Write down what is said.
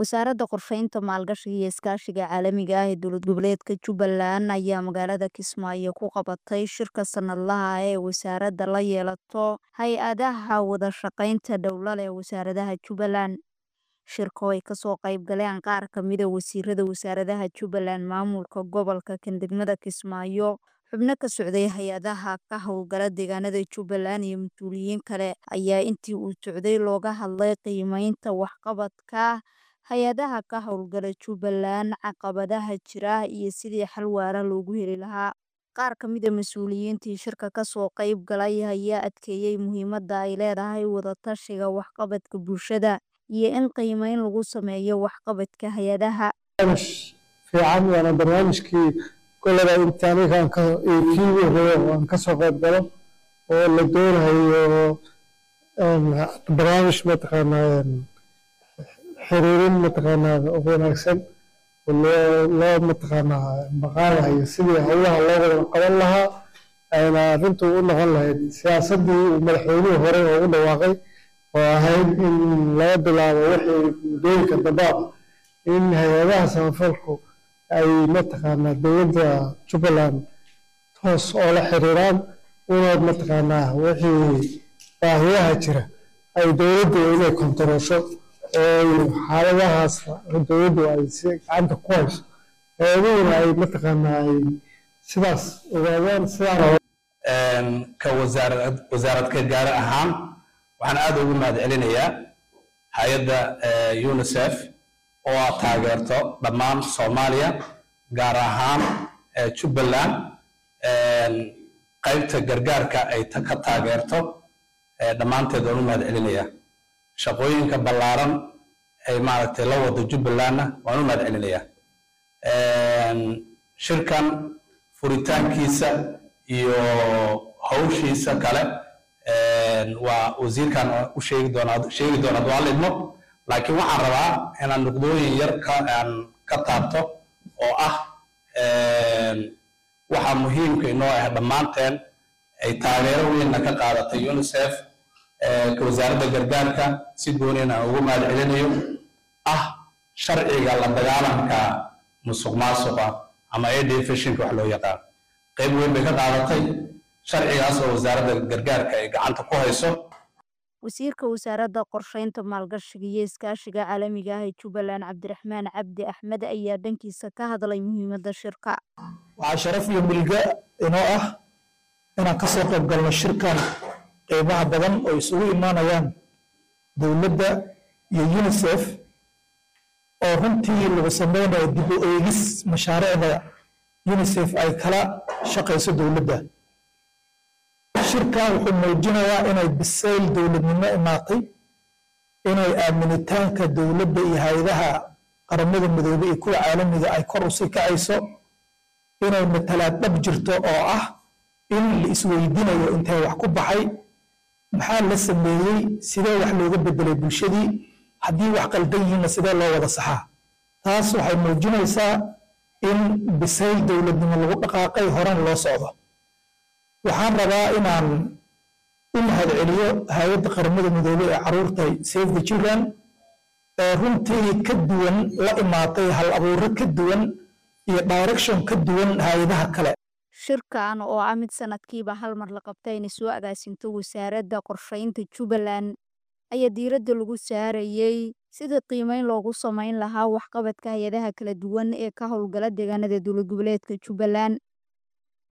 Wasaaradda Qorsheynta, Maalgashiga iyo Iskaashiga Caalamiga ah ee Dowlad Goboleedka Jubbaland ayaa magaalada Kismaayo ku qabatay shirka sanadlaha ah ee wasaaradda la yeelato hay-adaha wada shaqaynta dowlad ee wasaaradaha Jubbaland. Shirka oo ay kasoo qayb galeen qaar ka mid ah wasiirada wasaaradaha Jubbaland, maamulka gobolka degmada Kismaayo, xubno ka socday hay-adaha ka howlgala deegaanada Jubbaland iyo mas'uuliyiin kale ayaa intii uu socday looga hadlay qiimeynta waxqabadka hay-adaha ka howlgala Jubbaland, caqabadaha jira iyo sidii xal waara loogu heli lahaa. Qaar ka mid ah mas'uuliyiintii shirka kasoo qayb galay ayaa adkeeyay muhiimadda ay leedahay wada tashiga waxqabadka bulshada iyo in qiimeyn lagu sameeyo waxqabadka hay-adaha. barnaamij fiican waana barnaamijkii kolada inta aniga kii ugu horeeya oo aan kasoo qayb galo oo la doonayo barnaamij mataqaanaa xiriirin mataqaanaa wanaagsan oo loo loo mataqaanaa maqaadayo sidii howlaha loo wada qaban lahaa ayna arrintu u noqon lahayd siyaasaddii uu madaxweynuhu hore ugu dhawaaqay oo ahayd in laga bilaabo wixii muddooyinka dambe ah in hay-adaha samafalku ay mataqaanaa dowladda Jubbaland toos oo la xiriiraan una mataqaanaa wixii baahiyaha jira ay dowladdu inay kontaroosho oo xaaladahaas dowladdu ay si gacanta ku hayso hay-aduhuna ay mataqaanaa ay sidaas ogaadaan sidaan ka wasaarad wasaaradka gaar ahaan waxaan aad ugu mahad celinayaa hay-adda unicef oo aad taageerto dhammaan soomaaliya gaar ahaan jubbaland qaybta gargaarka ay ka taageerto dhammaanteed waan u mahad celinayaa shaqooyinka ballaaran ay maaragtay la wado jubbalandna waan u mahad celinayaa shirkan furitaankiisa iyo hawshiisa kale waa wasiirkan u sheegi doonaa sheegi doona hadduu alla idmo laakiin waxaan rabaa inaan nuqdooyin yar ka aan ka taabto oo ah waxa muhiimka inoo ah dhammaanteen ay taageero weynna ka qaadatay unicef ka wasaaradda gargaarka si gooniyan aan ugu mahad celinayo ah sharciga la dagaalanka musuq maasuqa ama aid efficienka wax loo yaqaan qayb weyn bay ka qaadatay sharcigaas oo wasaaradda gargaarka ay gacanta ku hayso wasiirka wasaaradda qorsheynta maalgashiga iyo iskaashiga caalamiga ah ee Jubbaland Cabdiraxmaan Cabdi Axmed ayaa dhankiisa ka hadlay muhiimadda shirka waxaa sharaf iyo milga inoo ah inaan ka soo qayb galno shirkan qiimaha badan oo isugu imaanayaan dowladda iyo unicef oo runtii lagu sameynayo dib u eegis mashaariicda unicef ay kala shaqayso dowladda shirkan wuxuu muujinayaa inay bisayl dowladnimo imaatay inay aaminitaanka dowladda iyo hay-adaha qaramada midoobay iyo kuwa caalamiga ay kor usii kacayso inay matalaad dhab jirto oo ah in la isweydiinayo intee wax ku baxay maxaa la sameeyey sidee wax looga bedelay bulshadii haddii wax qaldan yihiinna sidee loo wada saxaa taas waxay muujinaysaa in bisayl dowladnimo lagu dhaqaaqay horan loo socdo waxaan rabaa inaan u mahad celiyo hay-adda qaramada midoobay ee caruurta save the children ee runtii ka duwan la imaatay hal abuuro ka duwan iyo direction ka duwan hay-adaha kale shirkan oo ah mid sanadkiiba hal mar la qabtay inay soo agaasinto wasaaradda qorsheynta Jubbaland ayaa diiradda lagu saarayay sida qiimeyn loogu sameyn lahaa waxqabadka hay-adaha kala duwan ee ka howlgala deegaanada dowlad goboleedka Jubbaland